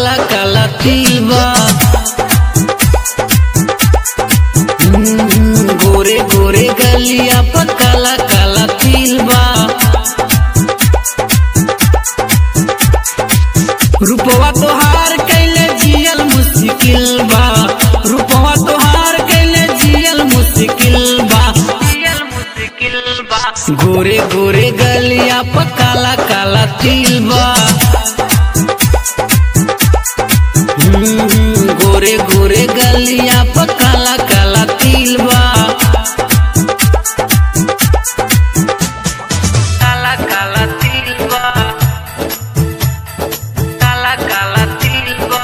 काला काला तिल बा हम्म, गोरे गोरे गलिया पर काला काला तिल बा रूपवा तोहार कैले जियल मुश्किल बा रूपवा तोहार कैले जियल मुश्किल बा जियल मुश्किल बा गोरे गोरे गलिया पर काला काला तिल बा हम्म, गोरे गोरे गलिया पर काला काला तिल बा काला काला तिल बा काला काला तिल बा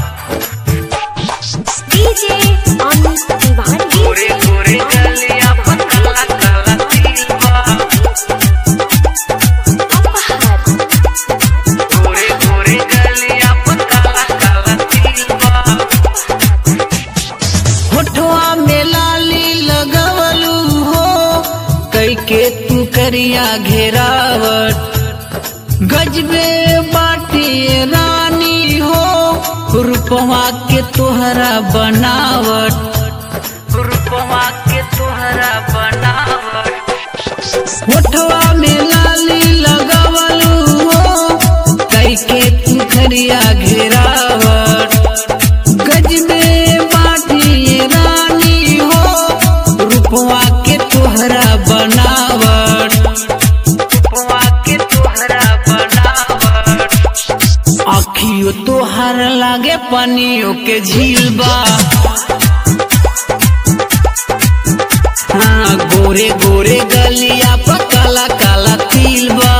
DJ Amit Tiwari. गोरे गोरे गलिया पर काला काला तिल बा Apahar. गोरे गोरे गलिया पर काला काला तिल बा होठवा में लाली लगवलू हो कई के तू करिया घेरावट गजबे बाटी रानी हो रूपवा के तोहरा बनावट रूपवा के तोहरा बनावट होठवा में लाली लगवलू हो कई के तू करिया घेरावट गजबे बाटी रानी हो रूपवा के तोहरा बनावट रूपवा के तोहरा बनावट आखियो तोहर लागे पानियों के झील बा हाँ गोरे गोरे गलिया पर काला काला तिल बा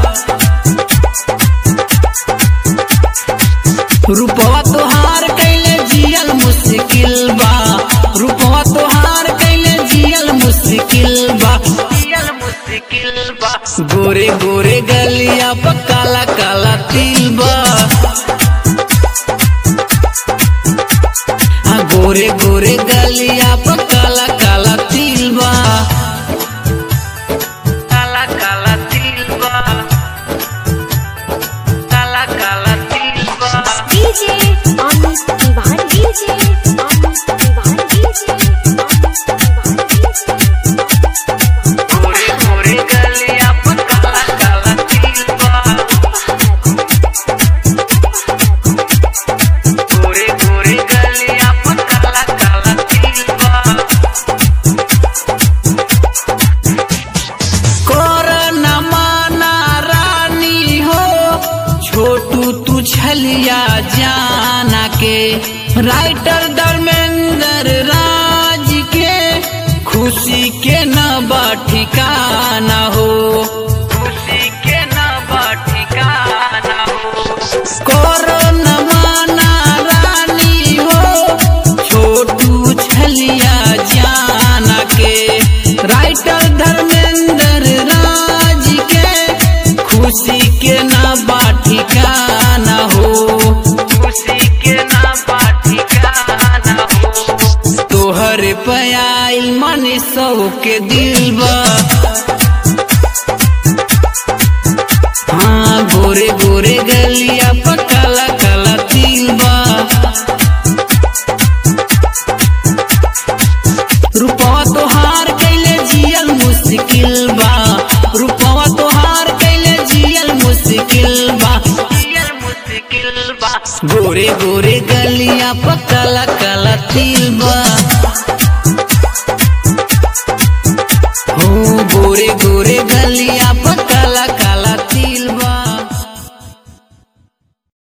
रूपवा तोहार कैले जियल मुश्किल बा रूपवा तोहार कैले जियल मुश्किल बा जियल मुश्किल बा गोरे गोरे गलिया पर काला काला तिल बा हाँ गोरे गोरे गलिया पर काला काला तिल बा काला काला तिल बा काला काला तिल बा DJ Amit Tiwari. DJ Amit Tiwari. DJ Amit Tiwari. गोरे गोरे गलिया पर काला काला तिल बा गोरे गोरे गलिया पर काला काला तिल बा कर न माना रानी हो छोटू तू छलिया जाना के राइटर धर्मेंद्र राज के खुशी के न बा ठिकाना हो खुशी के न बा ठिकाना हो करो न माना रानी हो छोटू छलिया जाना के राइटर धर्मेंद्र राज के खुशी के न बा ठिकाना हो खुशी के न बा ठिकाना हो तोहर पयाल मन सौ के दिल बा हाँ गोरे गोरे गलिया पर काला काला तिल बा रूपवा तोहार कैले जियल मुश्किल बा रूपवा तोहार कैले जियल मुश्किल बा जियल मुश्किल बा गोरे गोरे गलिया पर काला काला तिल बा